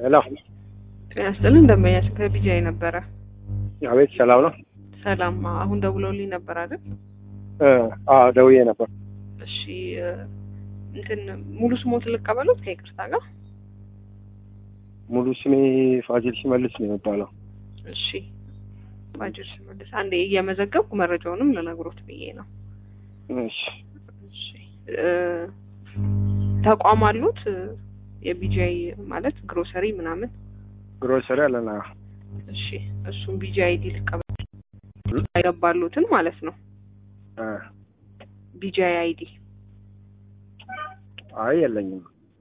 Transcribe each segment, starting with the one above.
ሄሎ ጤና ይስጥልን እንደመያስ ከቢጃይ ነበረ። አቤት፣ ሰላም ነው? ሰላም። አሁን ደውለውልኝ ነበር አይደል? እ አዎ ደውዬ ነበር። እሺ እ እንትን ሙሉ ስሞት ልቀበሉት ከይቅርታ ጋር። ሙሉ ስሜ ፋሲል ሽመልስ ነው የሚባለው። እሺ ባጅር ሽመልስ፣ አንዴ እየመዘገብኩ መረጃውንም ልነግሮት ብዬ ነው። እሺ እሺ እ ተቋም አሉት የቢጃይ ማለት ግሮሰሪ ምናምን? ግሮሰሪ አለና እሺ እሱም ቢጃይ አይዲ ልቀበል አይገባሉትን ማለት ነው። እ ቢጃይ አይዲ አይ የለኝም።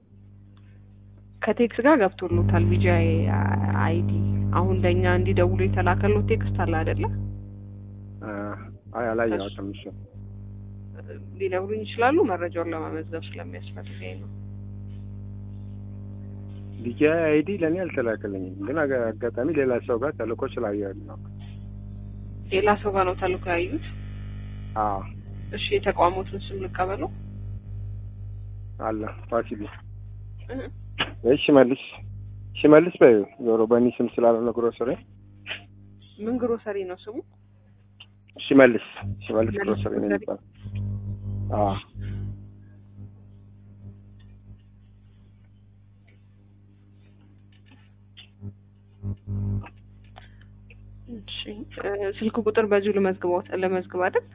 ከቴክስ ጋር ገብቶሎታል። ቢጃይ አይዲ አሁን ለእኛ እንዲደውሉ የተላከሎት ቴክስት አለ አይደለ? እ አይ አላየሁትም። እሱ ሊነግሩኝ ይችላሉ። መረጃውን ለመመዝገብ ስለሚያስፈልገኝ ነው። ዲጂ አይዲ ለእኔ አልተላከልኝም፣ ግን አጋ- አጋጣሚ ሌላ ሰው ጋር ተልኮ ስላየሁት ነው። ሌላ ሰው ጋር ነው ተልኮ ያዩት። አዎ እሺ የተቋሙትን ስም ልቀበለው። አለ ፋሲል እ ወይ ሽመልስ ሽመልስ በይ ዞሮ በእኔ ስም ስላልሆነ ግሮሰሪ ምን ግሮሰሪ ነው ስሙ? ሽመልስ ሽመልስ ሽመልስ ግሮሰሪ ነው ግሮሰሪ። የሚባለው። አዎ እሺ እ ስልክ ቁጥር በዚሁ ልመዝግበው ለመዝግብ አይደል?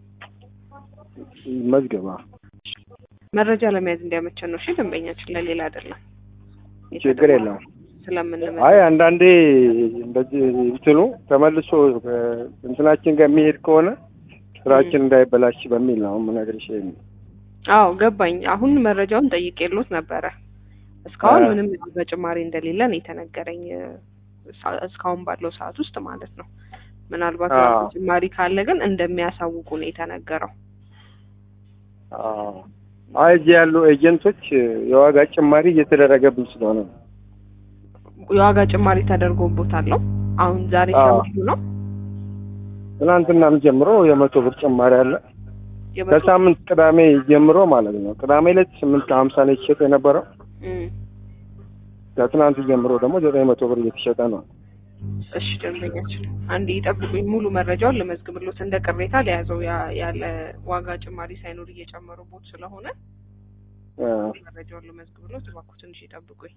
መዝገባ መረጃ ለመያዝ እንዲያመቸን ነው። እሺ ደንበኛችን ለሌላ አይደለም። ችግር የለውም። ስለምንመ አይ አንዳንዴ እንደዚህ እንትኑ ተመልሶ እ እንትናችን ጋር የሚሄድ ከሆነ ስራችን እንዳይበላሽ በሚል ነው የምነግርሽ። ይሄን አዎ ገባኝ። አሁን መረጃውን ጠይቄሎት ነበረ። እስካሁን አ- ምንም በጭማሪ እንደሌለ ነው የተነገረኝ እ ሳ- እስካሁን ባለው ሰዓት ውስጥ ማለት ነው። ምናልባት አዎ። ጭማሪ ካለ ግን እንደሚያሳውቁ ነው የተነገረው። አዎ። አይ እዚህ ያሉ ኤጀንቶች የዋጋ ጭማሪ እየተደረገብን ስለሆነ ነው። የዋጋ ጭማሪ ተደርጎቦታል ነው አሁን ዛሬ አዎ። ሰምቱ ነው ትናንትናም ጀምሮ የመቶ ብር ጭማሪ አለ። የመቶ- ከሳምንት ቅዳሜ ጀምሮ ማለት ነው። ቅዳሜ ዕለት ስምንት ከሀምሳ ነው የተሸጠ የነበረው። እም። ከትናንት ጀምሮ ደግሞ ዘጠኝ መቶ ብር እየተሸጠ ነው። እሺ ደንበኛችን አንዴ ይጠብቁኝ፣ ሙሉ መረጃውን ልመዝግብሎት እንደ ቅሬታ ለያዘው ያ- ያለ ዋጋ ጭማሪ ሳይኖር እየጨመሩቦት ስለሆነ እ መረጃውን ልመዝግብሎት እባክዎ ትንሽ ይጠብቁኝ።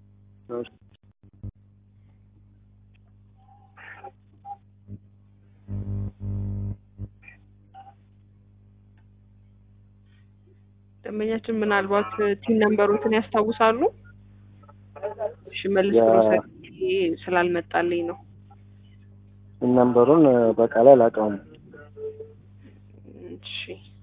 ደንበኛችን ምናልባት ቲን ነምበሮትን ያስታውሳሉ? እሺ መልስ ያ- ግሮሰሪ ስላልመጣልኝ ነው። ነንበሩን በቃል አላውቀውም። እሺ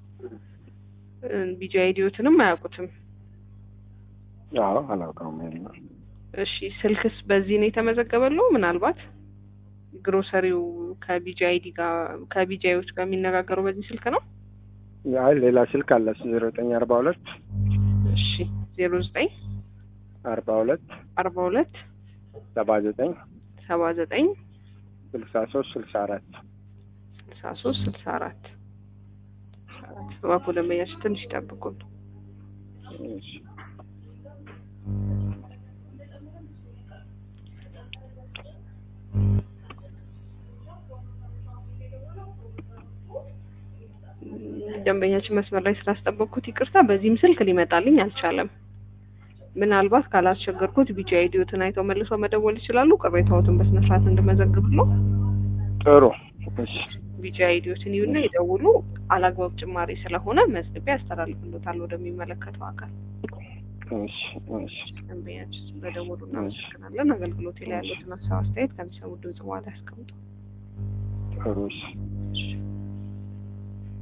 ቢጂ አይዲዮትንም አያውቁትም። አዎ አላውቀውም። ይሄን እሺ ስልክስ በዚህ ነው የተመዘገበለው? ምናልባት ግሮሰሪው ከቢጂ አይዲ ጋር ከቢጂአዮች ጋር የሚነጋገረው በዚህ ስልክ ነው? አይ ሌላ ስልክ አለ ዜሮ ዘጠኝ አርባ ሁለት እሺ ዜሮ ዘጠኝ አርባ ሁለት አርባ ሁለት ሰባ ዘጠኝ ሰባ ዘጠኝ ስልሳ ሶስት ስልሳ አራት ስልሳ ሶስት ስልሳ አራት እባክዎ ደንበኛችን ትንሽ ይጠብቁን። ደንበኛችን መስመር ላይ ስላስጠበቅኩት ይቅርታ። በዚህም ስልክ ሊመጣልኝ አልቻለም። ምናልባት ካላስቸገርኩት ቢጂ አይዲዮትን አይተው መልሰው መደወል ይችላሉ። ቅሬታዎትን በስነ ስርዓት እንድመዘግብ ነው። ጥሩ እሺ ቢጂ አይዲዮትን ይዩና ይደውሉ። አላግባብ ጭማሪ ስለሆነ መዝግቤ ያስተላልፍሎታል ወደሚመለከተው አካል። እሺ እሺ ደንበኛችን ስለደወሉ እናመሰግናለን። አገልግሎት ላይ ያሉትን ሀሳብ አስተያየት ከሚሰሙ ድምጽ በኋላ ያስቀምጡ። ጥሩ እሺ እሺ።